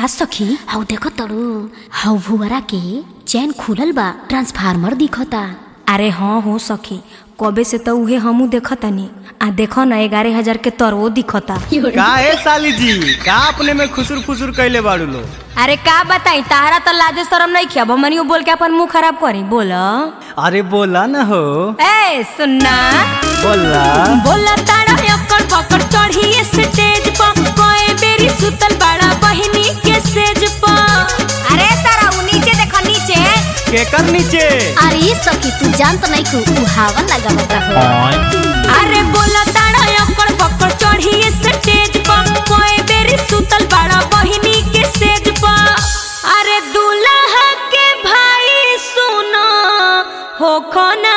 का सखी हौ देखो तड़ू हौ भुवरा के चैन खुलल बा ट्रांसफार्मर दिखता अरे हाँ हो सखी कबे से तो उहे हमू देखतनी आ देखो ना ग्यारह हजार के तरवो दिखता का है साली जी का अपने में खुसुर फुसुर कैले बाड़ू लो अरे का बताई तारा तो लाजे शरम नहीं किया मनियो बोल के अपन मुंह खराब करी बोल अरे बोला ना हो ए सुनना बोला बोला तारा अकड़ पकड़ चढ़ी स्टेज पर कोई बेरी सुतल बड़ा बहिनी के सेज पर अरे तारा उ नीचे देखो नीचे केकर नीचे अरे सखी तू जान तो नहीं तू उ हवा लगावता हो अरे बोला तारा अकड़ पकड़ चढ़ी स्टेज पर कोई बेरी सुतल बड़ा बहिनी के सेज पर अरे दूल्हा के भाई सुनो हो खोना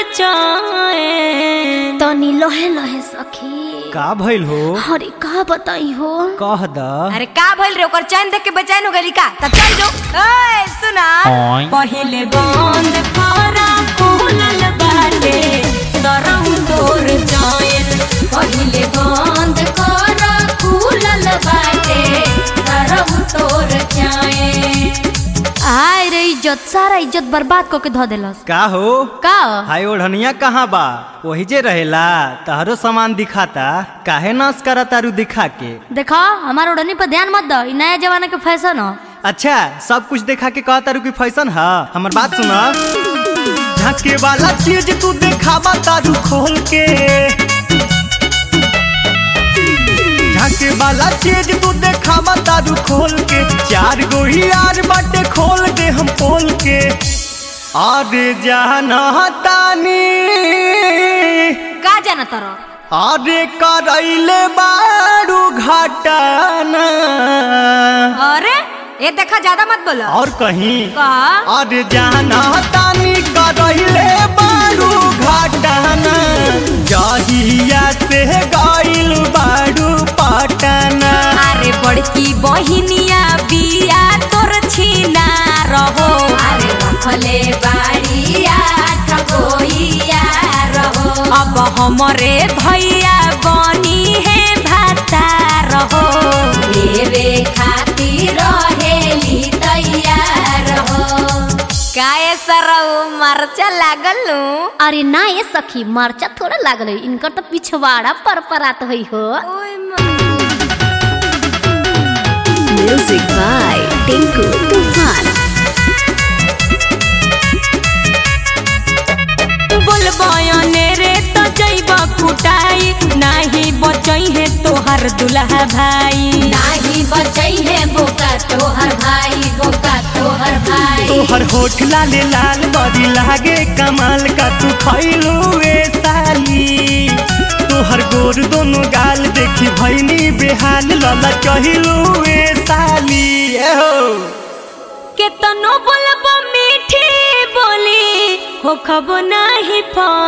बेचैन तनी लोहे लोहे सखी का भइल हो अरे का बताई हो कह द अरे का भइल रे ओकर चैन देख के बेचैन हो गइली का तब चल जो ओए सुना पहिले बंद करा खुलल बाटे तरहु तोर चैन पहिले बंद करा खुलल बाटे तरहु तोर चैन आय रे इज्जत सारा इज्जत बर्बाद करके धो देलस का हो का हाय ओढ़निया कहाँ बा वही जे रहेला तहरो सामान दिखाता काहे नाश करा तारू दिखा के देखो हमार ओढ़नी पर ध्यान मत दो इ नया जमाना के फैशन हो अच्छा सब कुछ देखा के कहा तारू की फैशन है हमर बात सुना झाके वाला चीज तू देखावा तारू खोल के झाके वाला चीज तू देखावा तारू खोल के चार गो यार बाटे खोल दे हम पोल के अरे जाना तानी का जाना तरो अरे करैले बारू घाटाना अरे ये देखा ज्यादा मत बोलो और कहीं का अरे जाना तानी करैले बारू घाटाना जहिया से गइल बारू पटना अरे बड़की बहिनिया बिया तोर छीना रहो अरे रखले बाड़िया ठगोइया रहो अब हमरे भैया बनी है भाता रहो लेवे खातिर रहेली तैयार हो काए सरऊ मरचा लागल अरे ना ये सखी मरचा थोड़ा लागल है इनकर तो पिछवाड़ा पर परात हुई हो म्यूजिक बाय टिंकू तूफान बोल बयने रे तो जैब कुटाई नाही बचई है तोहर दुल्हा भाई नाही बचई है बोका तोहर भाई बोका तोहर भाई तोहर होठ लाले लाल बड़ी लागे कमाल का तू खैलू ए साली तोहर गोर दोनों गाल देखी भैनी बेहाल लला चहिलू ए साली ए हो केतनो बोलब मीठी बोली हो खबो नाही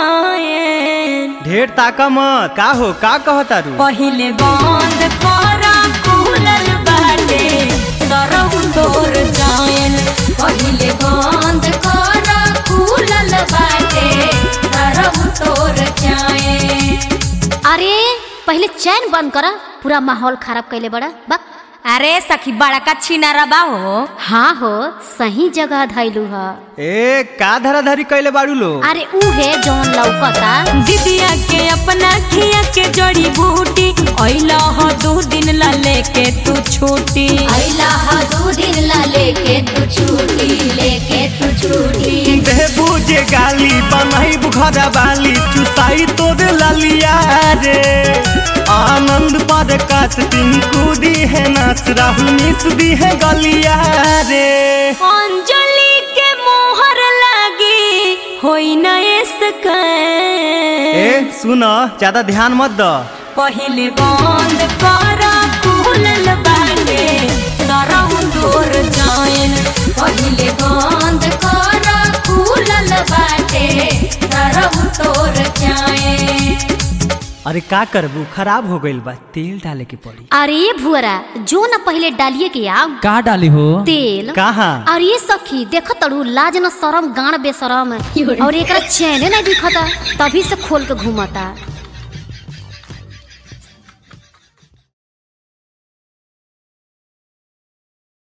पाएन ढेर ताका मत का हो का कहतारू पहिले बंद कर खुलल बाटे सरहु तोर जायन पहिले बंद कर खुलल बाटे सरहु तोर चाहे अरे पहले चैन बंद करा पूरा माहौल खराब कैले बड़ा बा अरे सखी बड़का छीना रबा हो हाँ हो सही जगह धैलू ह ए का धरा धरी कैले बाड़ू लो अरे उहे जौन लौकता दीदिया के अपना खिया के जड़ी बूटी अइला हो दू दिन ला लेके तू छूटी अइला हा दू दिन ला लेके तू छूटी लेके तू छूटी दे बुझे गाली बनाई बुखरा बाली चुसाई तोर लालिया रे आनंद पर काश टिंकू दी है नाच राहुल मिस दी है गलिया रे अंजलि के मोहर लागी होई न इसका ए सुन ज्यादा ध्यान मत द पहिले बंद कर खुलल बाटे तरहु तोर जायन पहिले बंद कर खुलल बाटे सरहु तोर चाहे अरे का करबू खराब हो गइल बा तेल डाले के पड़ी अरे भुअरा जो न पहले डालिए के आओ का डाली हो तेल कहाँ अरे सखी देख तड़ू लाज न शरम गाड़ बेशरम और एकरा चैने नहीं दिखता तभी से खोल के घूमता